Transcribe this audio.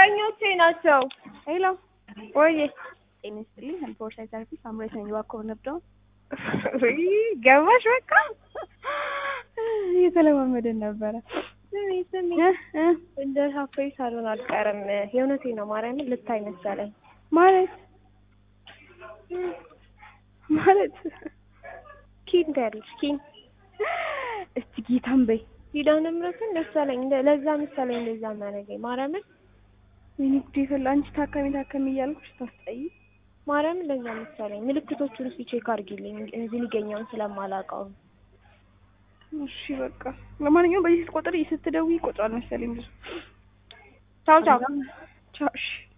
ፍቅረኞቼ ናቸው። ሄሎ ወይ ጤና ይስጥልኝ። ሄልፎርሳይት ሰርቪስ አምሬት ነኝ። እባክዎ ነብደው ገባሽ? በቃ እየተለማመደን ነበረ። ስሚ ስሚ፣ እ እ እንደ ሀፍሬ ሳልሆን አልቀርም። የእውነቴን ነው ማርያምን ልታይ መሰለኝ። ማለት ማለት ኪን ትያለሽ ኪን እስቲ ጌታን በይ። ኪዳነ ምሕረትን መሰለኝ እንደ- ለዛ መሰለኝ እንደዛ የሚያደርገኝ ማርያምን ወይኔ ጉዴ ፈላ። አንቺ ታካሚ ታካሚ እያልኩሽ ታስጠይ። ማርያምን ለዛ መሰለኝ። ምልክቶቹን እስኪ ቼክ አድርጊልኝ እዚህ ሊገኘውን ስለማላውቀው። እሺ በቃ ለማንኛውም በዚህ ስትቆጥሪ ስትደውይ ይቆጥራል መሰለኝ ብዙ። ቻው ቻው። ቻው እሺ